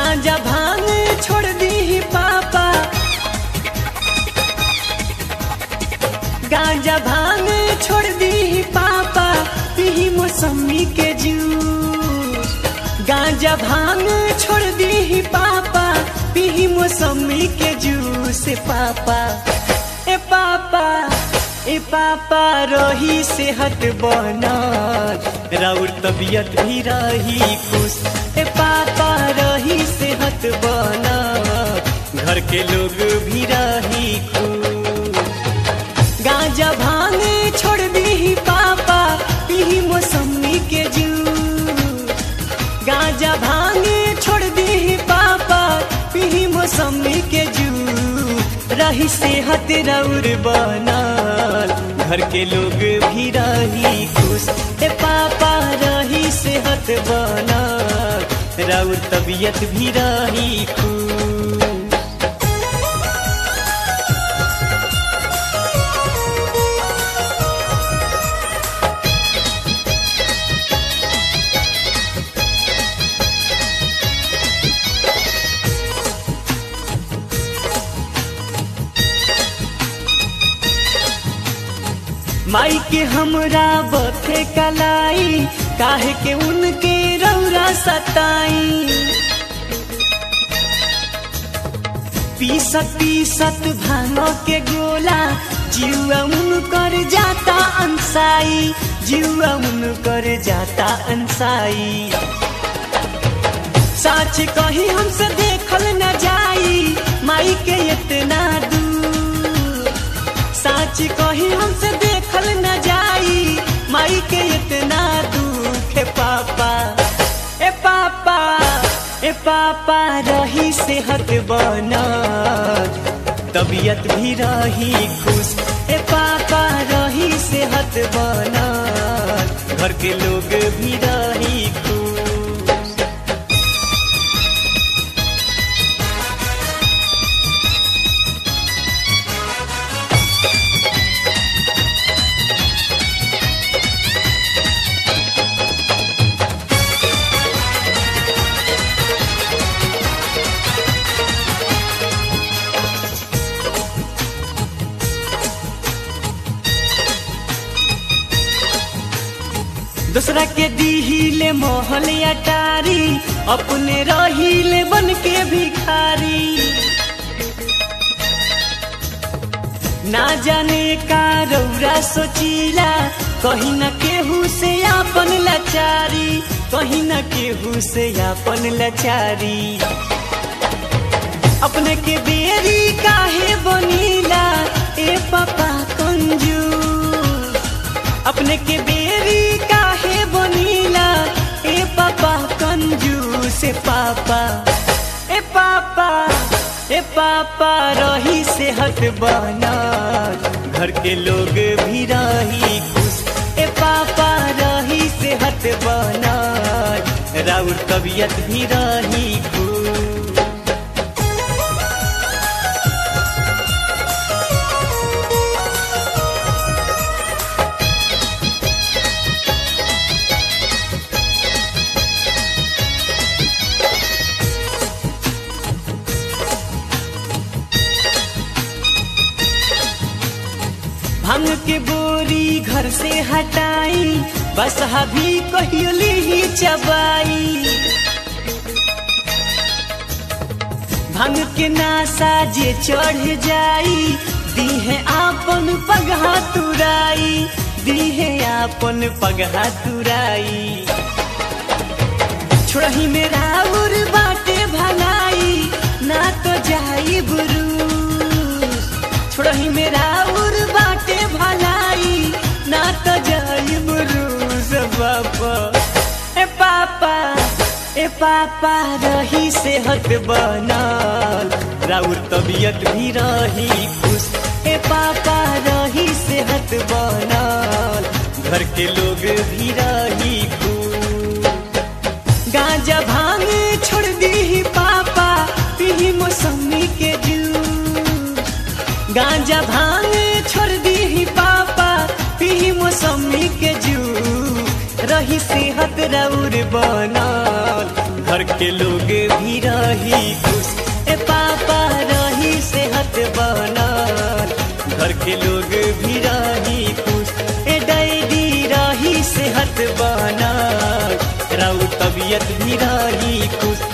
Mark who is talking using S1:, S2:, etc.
S1: गांजा भांग छोड़ दी पापा गांजा भांग छोड़ दी पापा पी मौसमी के जूस गांजा भांग छोड़ दी पापा पी मौसमी के जूस पापा ए पापा ए पापा रही सेहत बनल राउर तबियत भी रही खुश ए पापा रही सेहत बनल घर के लोग भी रही खुश गांजा भांग छोड़ दी पापा पी मौसमी के जूस गांजा भांग छोड़ दी पापा पी मौसमी के जूस रही सेहत रौर बनल घर के लोग भी रही खुश ए पापा रही सेहत बनल रौर तबियत भी रही खुश माई के हमरा बथे कलाई काहे के उनके रौरा सताई पीसत पीसत भांगो के गोला जीवा उनकर जाता अंसाई जीवा उनकर जाता अंसाई साच कही हमसे देखल न जाई माई के इतना दूर साच कही हमसे देखल न जाई माई के इतना दुख है पापा ए पापा ए पापा रही सेहत बनल तबीयत भी रही खुश ए पापा रही सेहत बनल घर के लोग भी रही खुश दूसरा के दीहिले मोहल अटारी अपने रहीले बन के भिखारी ना जाने का रौरा सोचीला कहीं न केहू से आपन लाचारी कहीं न केहू से आपन लाचारी अपने के बेरी काहे बनीला ए पापा कंजूस अपने के बेरी काहे बनीला ए पापा कंजूस ए पापा ए पापा ए पापा रही सेहत बनल घर के लोग भी रही खुश ए पापा रही सेहत बनल राउर तबियत भी रही खुश भांग के बोरी घर से हटाई बस हभी कहियोली ही चबाई भांग के नासा जे चढ़ जाई दीहे आपन पगहा तुराई दीहे आपन पगहा तुराई छोड़ही मेरा उर बाटे भलाई ना तो जाई बुरूस छोड़ही मेरा उर बाटे भलाई ना तो जाई बुरूस बापा ए पापा ए पापा रही सेहत बनल राउर तबियत भी रही खुश ए पापा रही सेहत बनल घर के लोग भी रही खुश गांजा भांग छोड़ दी पापा पी मौसमी के जूस गांजा भांग छोड़ दी पापा पी मौसमी के जूस रही सेहत रौर बनल घर के लोग भी रही खुश ए पापा रही सेहत बनल घर के लोग भी रही खुश ए डैडी रही सेहत बनल राउ तबियत भी रही खुश